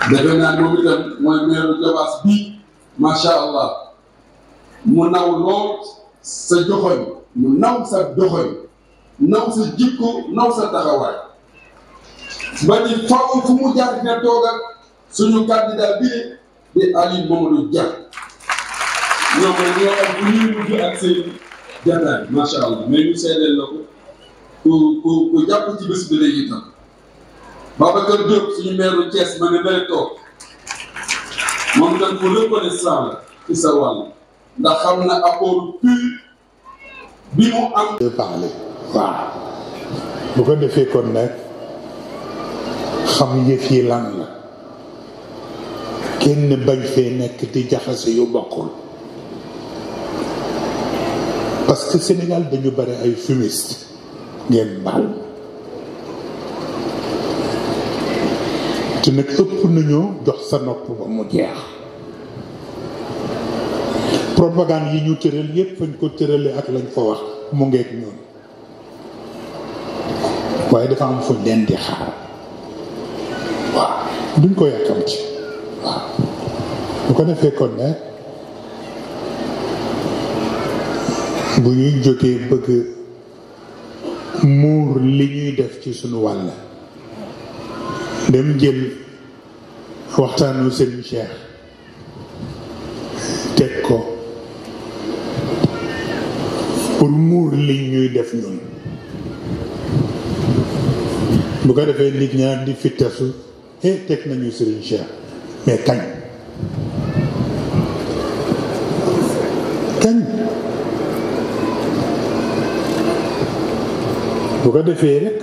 defe naa moom itam mooy meeru Jobaas bii macha allah mu naw lool sa joxoñ mu naw sa joxoñ naw sa jikko naw sa taxawaay ba ni faw fu mu jaar dina toog ak suñu candidat bi di Aliou Mamadou Dia ñoom ñoo am bu ñuy mujj ak seen jataay macha allah mais ñu seedeel la ko ku ku ku jàpp ci bés bi la itam Babacar Diop suñu meeru Thiès ma ne bëri toog moom itam ku reconnaissant la ci sa wàll ndax xam na apport pur bi mu am. de parler waaw bu ko defee kon nag xam yëf yi lan la kenn bañ fee nekk di jaxase yu bokkul parce que Sénégal dañu bari ay fumiste ngeen baal te nag ëpp nañoo jox sa nopp ba mu jeex propagande yi ñu tëral yépp fañ ko tërale ak lañ fa wax mu ngeeg ñoom waaye dafa am fuñ leen di xaar waaw duñ ko yàkkam ci waaw bu ko defee kon ne bu ñuy jógee bëgg muur li ñuy def ci sunu wàll dem jël waxtaanu Serigne Cheikh teg ko pour muur li ñuy def ñun bu ko defee nit ñaar di fittasu eh teg nañu Serigne Cheikh mais kañ kañ bu ko defee rek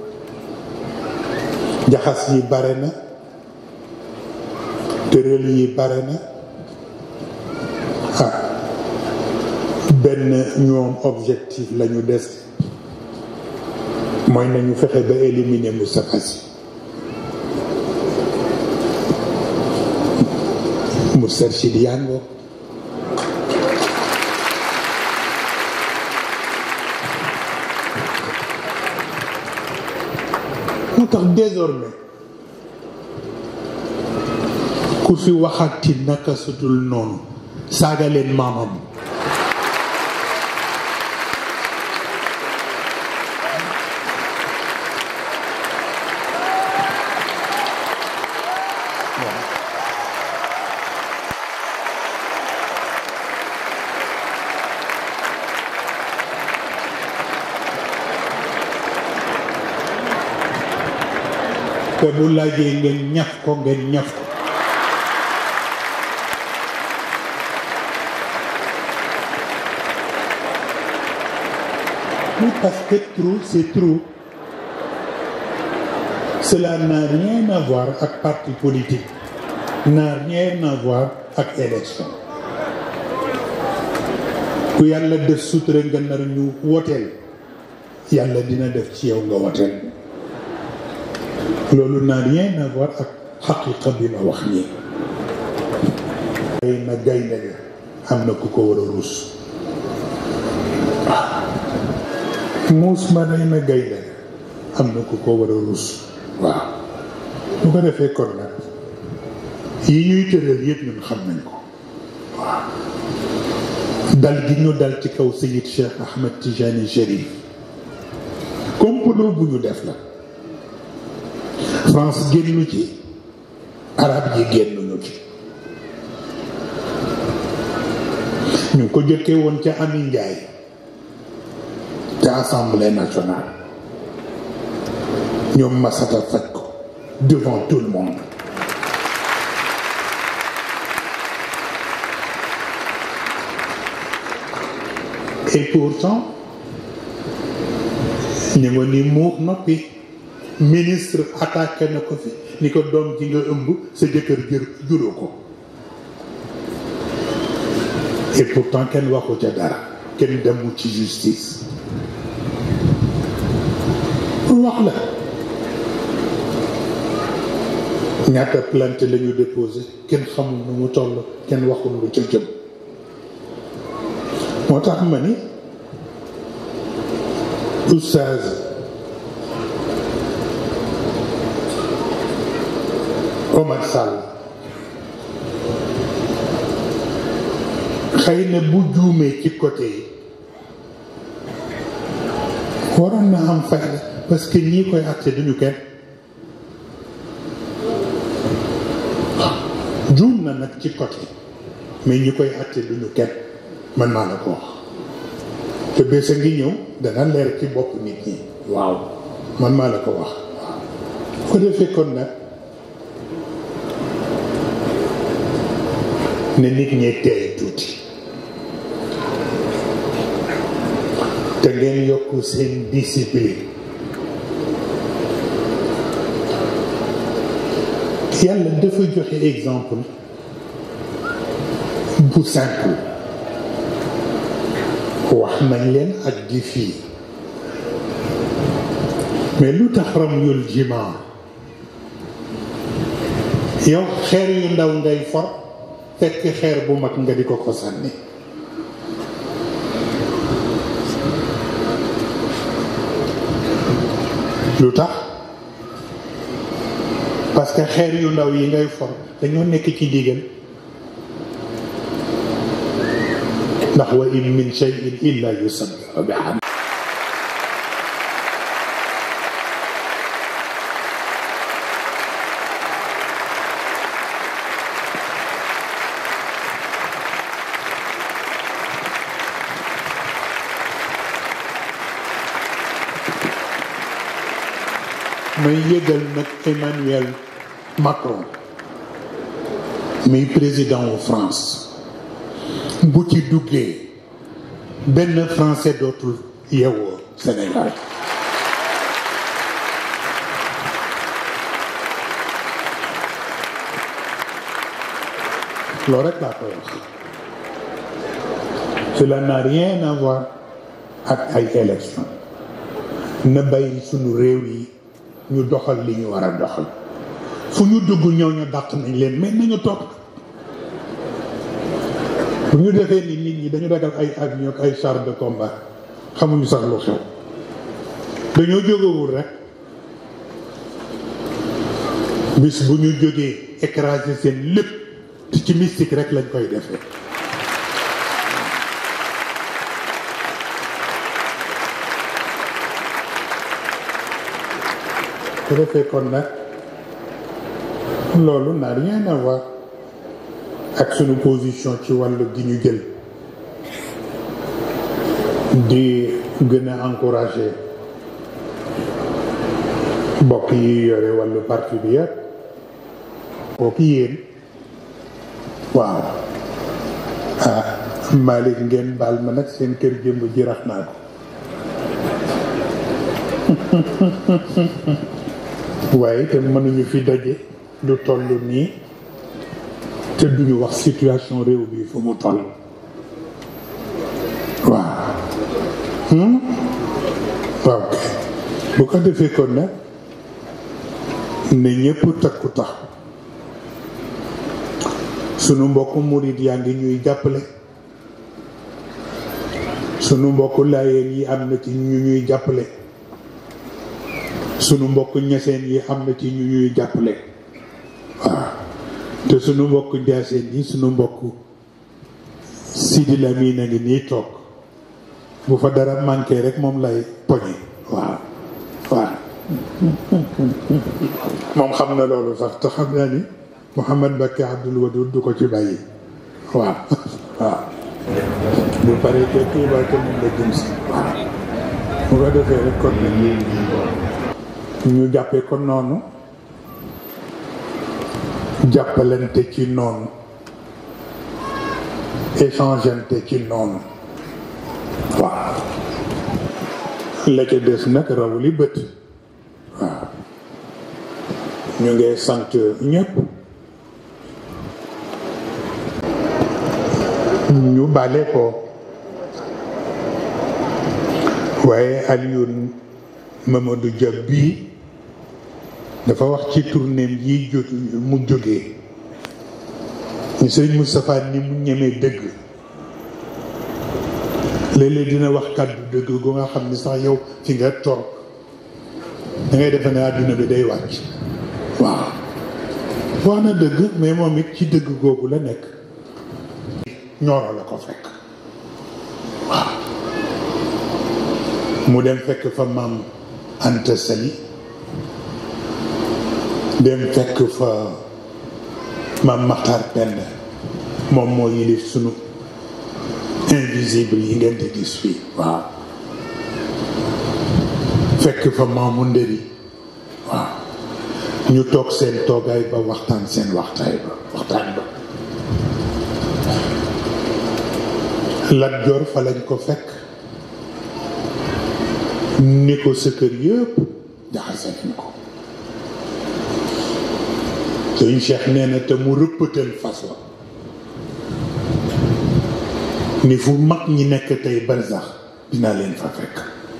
jaxas yi bare na tëral yi bare na ah benn ñoom objectif lañu des mooy nañu fexe ba éliminer Moustapha Sy Moustarchid yango moo tax désormais ku fi waxati naka sutul noonu saaga leen maamam te bu laajee ngeen ñaf ko ngeen ñaf ko Oui, parce que trop, c'est trop. Cela n'a rien à voir avec parti politique, n'a rien à voir avec élection. ku yàlla def sutura nga nar ñu woteel yàlla dina def ci yow nga woteel loolu n'a rien à voir ak xaqiqa bi ma wax nii ay na gaynde ga am na ku ko war a ruus muus ma day na gaynde ga am na ku ko war a ruus waaw bu ko defee kon nag yi ñuy tëral yëpp ñun xam nañ ko waaw dal gi ñu dal ci kaw Seyid Cheikh Ahmed Tijani Chérif complot bu ñu def la France génnu ci arab yi génnuñu ci ñu ngi ko jëkkee woon ca Ami Njaay ca assemblée nationale ñoom masata faj ko devant tout le monde et pourtant ñu nga ni muux noppi ministre attaqué na ko fi ni ko doom ji nga ëmb sa jëkkër jër juróo ko et pourtant kenn waxu ca dara kenn demul ci justice pour wax la ñaata plainte la ñu déposé kenn xamul nu mu toll kenn waxul lu ca jëm moo tax ma ni oustaz Omar Sall xëy na bu juumee ci côté yi waroon na am fayda parce que ñii koy àtte duñu kenn juum na nag ci côté mais ñi koy àtte duñu kenn man maa la ko wax te bés a ngi ñëw dana leer ci bopp nit ñi waaw man maa la ko wax waaw ko defee kon nag ne nit ñi teey tuuti te ngeen yokk seen discipline yàlla dafa joxe exemple bu simple wax nañ leen ak di fii mais lu tax ramyul jimaa yow xeer yu ndaw ngay for fekk xeer bu mag nga di ko ko sànni lu tax parce que xeer yu ndaw yi ngay for dañoo nekk ci digal ndax wa in min shay'in illa yusabbihu bihamd may yëgal nag Emmanuel Macron muy président wu France bu ci duggee benn français dootul yeewoo Sénégal loolu rek laa koy wax cela n'a rien à voir ak ay élection na bàyyi sunu réew yi ñu doxal li ñu war a doxal fu ñu dugg ñëw ñu dàq nañ leen mais nañu toog bu ñu defee ni nit ñi dañu ragal ay avion ak ay char de combat xamuñu sax lu xew dañoo jógewul rek bis bu ñu jógee écraser seen lépp te ci mystique rek lañ koy defee su defee kon nag loolu n'a rien à voir ak sunu position ci wàllu gi ñu jël di gën a encourager mbokk yi yore wàllu parti bi yëpp mbokk yéen waaw ah Malick ngeen baal ma nag seen kër jëmb ji rax naa ko waaye te mënuñu fi daje lu toll nii te duñu wax situation réew bi fu mu toll waaw waaw bu ko defee kon nag ne ñépp takku tax sunu mbokk murit yaa ngi ñuy jàppale sunu mbokk laayeen yi am na ci ñu ñuy jàppale sunu mbokk ñeseen yi am na ci ñu ñuy jàppale waaw te sunu mbokk njaaseen yi sunu mbokk Sidi Lamine a ngi nii toog bu fa dara manqué rek moom lay poñe waaw waaw moom xam na loolu sax te xam naa ni Mouhamad Mbacké Abdoul Wadoud du ko ci bàyyi waaw waaw bu paree te Tuuba te moom la jëm si waaw bu ko defee rek kon nag ñu jàppee ko noonu jàppalante ci noonu échangeante ci noonu waaw la ca des nag raw li bët waaw ñu ngi sant ñëpp ñu bale ko waaye Alioune Mamadou Dia bii dafa wax ci tournéem yi jóg mu jógee ñu sëriñ Moustapha ni mu ñemee dëgg léeg-léeg dina wax kàddu dëgg gu nga xam ni sax yow fi nga toog da ngay defe ne àdduna bi day wàcc waaw wax na dëgg mais moom it ci dëgg googu la nekk ñooro la ko fekk waaw mu dem fekk fa maam Anta Sali dem fekk fa maam Maxtar Pend moom moo yilif sunu invisible yi ngeen di gis fii waaw fekk fa maamu ndëri waaw ñu toog seen toogaay ba waxtaan seen waxtaay ba waxtaan ba Lat Joor fa lañ ko fekk ni ko sa kër yëpp jaxase nañ ko sëñ Cheikh nee na te mu rëppatal fas wa ni fu mag ñi nekk tey barsax dinaa leen fa fekk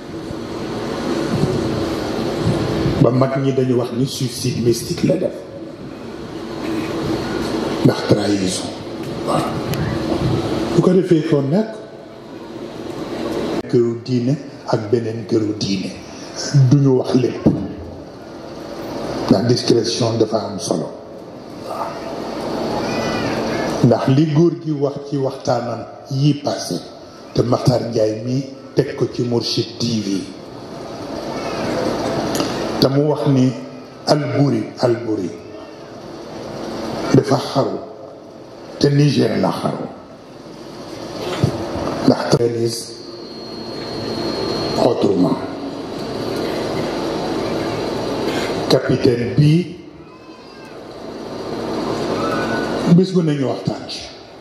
ba mag ñi dañu wax ni suicide mystique la def ndax trahison waaw bu ko defee ko nag këru diine ak beneen këru diine duñu wax lépp ndax discrétion dafa am solo waaw ndax li góor gi wax ci waxtaanam yi passé te Makhtar Ndiaye mii teg ko ci Mourchid TV te mu wax ni Alburi Alburi dafa xaru te Niger la xaru ndax traise autrement capitaine bii bés bu nañu waxtaan ci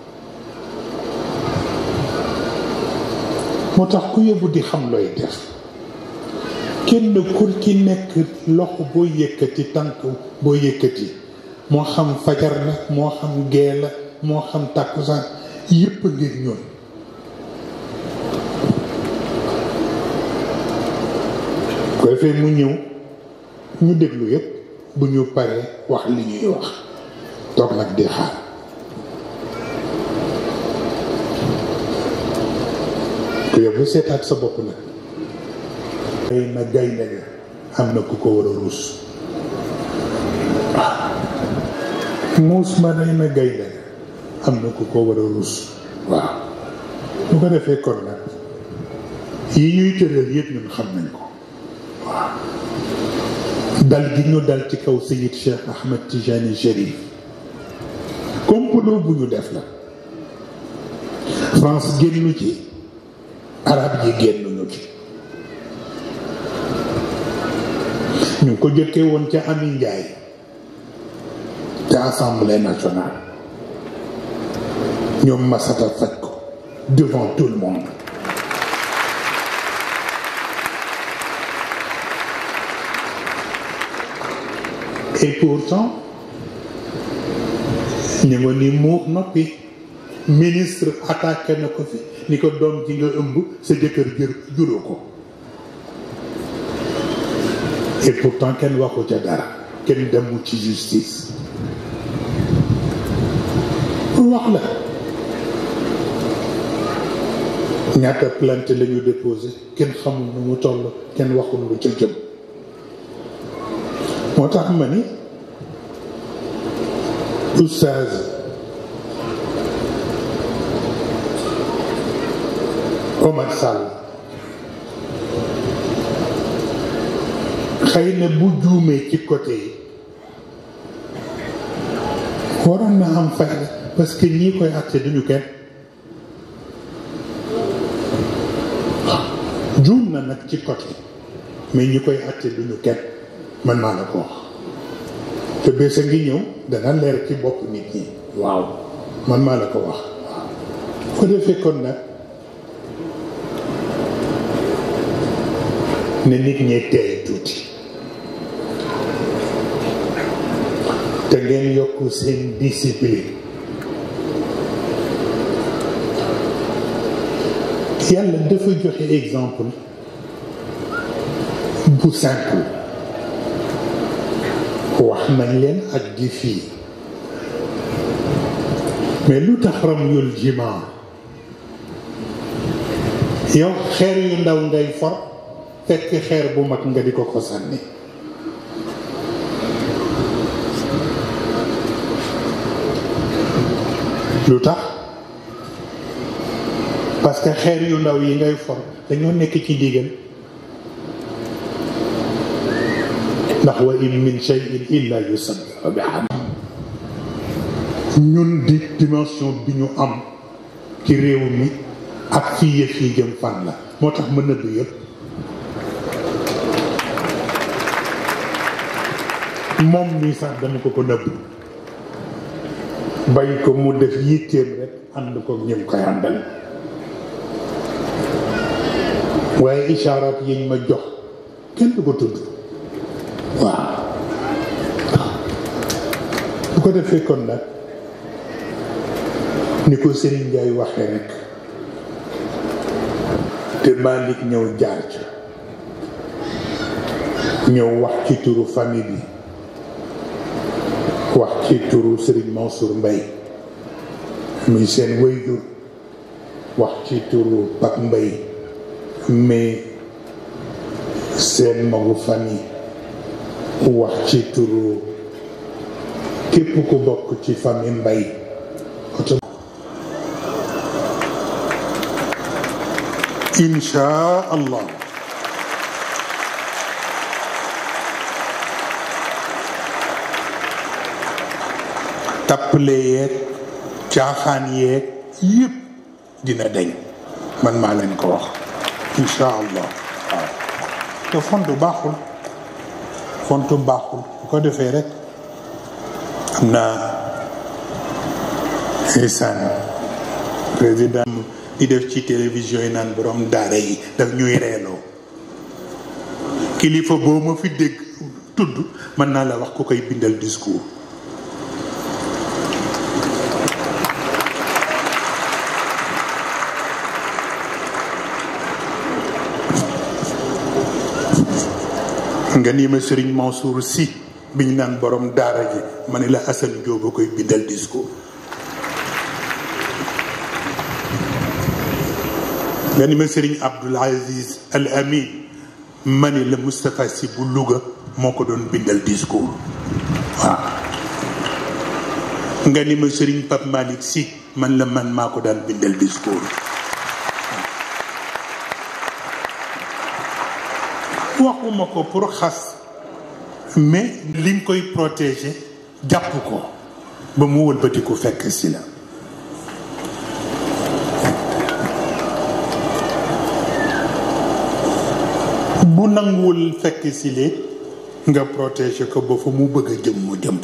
moo tax ku yóbbu di xam looy def kenn kur ci nekk loxo boo yëkkati tànk boo yëkkati moo xam fajar la moo xam gee la moo xam tàkkusaan yépp ngir ñoon ko defee mu ñëw ñu déglu yépp bu ñu paree wax li ñuy wax toog nag di xaar ku yóbbu seetaat sa bopp nag gay na gaynde ga am na ku ko war a ruus waaw muus ma day na gaynde ga am na ku ko war a ruus waaw bu ko defee kon nag yi ñuy tëral yëpp ñun xam nañ ko waaw dal gi ñu dal ci kaw Seyid Cheikh Ahmed Tijani Chérif complot bu ñu def la France génnu ci arab yi génnuñu ci ñu ngi ko jëkkee woon ca Ami Njaay ca assemblée nationale ñoom masata faj ko devant tout le monde et pourtant ñu nga ni muux noppi ministre attaqué na ko fi ni ko doom ji nga ëmb sa jëkkër jër juróo ko et pourtant kenn waxu ca dara kenn demul ci justice wax la ñaata plainte la ñu déposé kenn xamul nu mu toll kenn waxul lu ca jëm moo tax ma ni oustaz Omar Sall xëy na bu juumee ci côté yi waroon na am fayda parce que ñii koy àtte duñu kenn juum na nag ci côté mais ñi koy àtte duñu kenn man maa la ko wax te bés a ngi ñëw dana leer ci bopp nit ñi waaw man maa la ko wax waaw ko defee kon nag ne nit ñi teey tuuti te ngeen yokk seen discipline yàlla dafa joxe exemple bu simple wax nañ leen ak gi fii mais lu tax ram yul jimaa yow xeer yu ndaw ngay for fekk xeer bu mag nga di ko ko sànni lu tax parce que xeer yu ndaw yi ngay for dañoo nekk ci ndigal ndax wa in min cheyin illa yusabbihu bihamdi ñun di dimension bi ñu am ci réew mi ak fii yëf yi jëm fan la moo tax ma nëbb yëpp moom nii sax dama ko ko nëbb bàyyi ko mu def yitteem rek ànd ko ñëm koy àndal waaye ishaaraat yiñ ma jox kenn du ko tudd waaw bu ko defee kon nag ni ko Serigne Ndiaye waxee rek te Malick ñëw jaar ca ñëw wax ci turu famille bi wax ci turu Serigne Mansour Mbaye muy seen wayjur wax ci turu Pape Mbaye mais seen magu famille wax ci turu képp ku bokk ci famille Mbaye insha allah tappale yeeg caaxaan yeeg yëpp dina deñ man maa leen ko wax insha allah waaw te fontu baaxul fontu baaxul bu ko defee rek am naa isaan président di def ci télévision yi naan borom daara yi daf ñuy reeloo kilifa boo ma fi dégg tudd mën naa la wax ku koy bindal discours nga nii ma Serigne Mansour Sy bi ñu naan borom daara ji ma ne la Assane Diop a koy bindal discours nga ni ma Serigne Abdoul Aziz Al Amin ma ne la Moustapha Sy bu Louga moo ko doon bindal discours waaw nga ni ma Serigne Pape Malick Sy man la man maa ko daan bindal discours waxuma ko pour xas mais li nga koy protéger jàpp ko ba mu wëlbati ko fekk si la bu nanguwul fekk si lee nga protéger ko ba fa mu bëgg a jëm mu jëm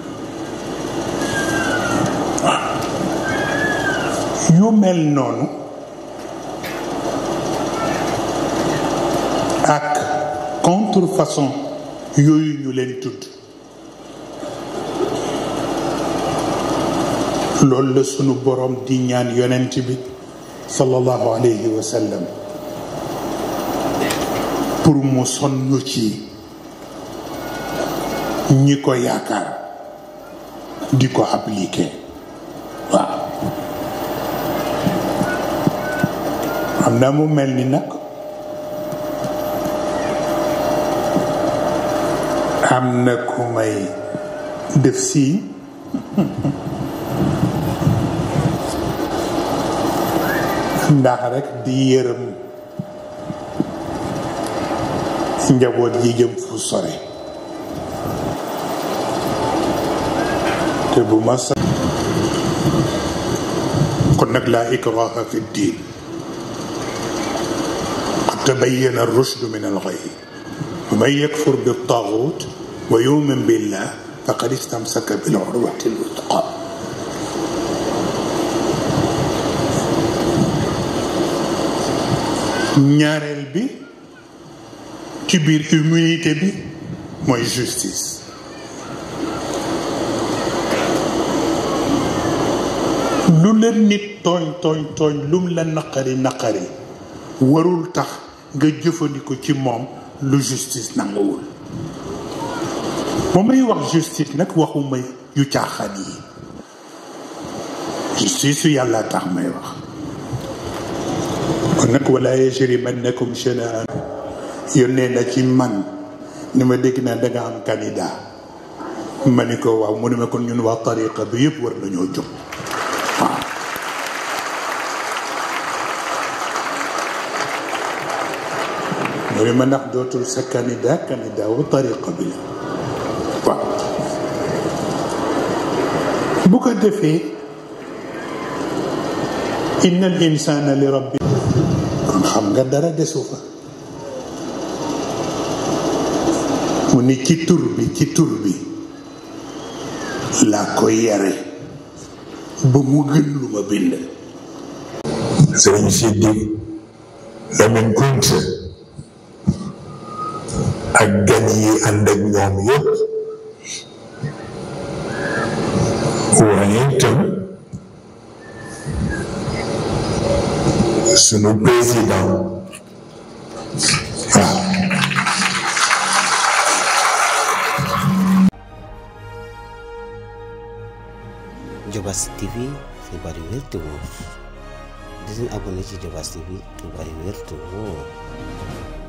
yu mel noonu ak contrefaçon yooyu ñu leen tudd loolu la sunu borom di ñaan yonent bi sallallahu alayhi wa sallam pour mu sonn ci ñi ko yaakaar di ko appliquer waaw xam naa mu mel ni nag am na ku may def si ndax rek di yërëm njaboot yi jëm fu sore te bu ma sa kon nag laa ikraha fi ddin qad tabayyana ar-rushdu min al-ghayy wa man yakfur bit-taghut wa yu'min billah faqad istamsaka bil-urwati al-wuthqa ñaareel bi ci biir immunité bi mooy justice lu la nit tooñ tooñ tooñ lum la naqari naqari warul tax nga jëfandiku ci moom lu justice nanguwul bu may wax justice nag waxuma yu caaxaan yi justice su yàlla tax may wax kon nag wala yajrimannakum shana'an yónnee na ci man ni ma dégg naa danga am candidat ma ni ko waaw mu ne ma kon ñun waa tariqa bi yëpp war nañoo jóg waaw mu ne ma ndax dootul sa candidat candidat wu tariqa bi la waaw bu ko defee inna al insana li rabbi kon xam nga dara desu fa mu ni ci tur bi ci tur bi laa ko yare ba mu gën lu ma bind sëriñ Sidi Lamin Kunte ak gan yi ànd ak ñoom yëpp waaye itam sunu président waaw Diobass TV xibaar yu wér te wóor di leen abonné ci Diobass TV xibaar yu wér te wóor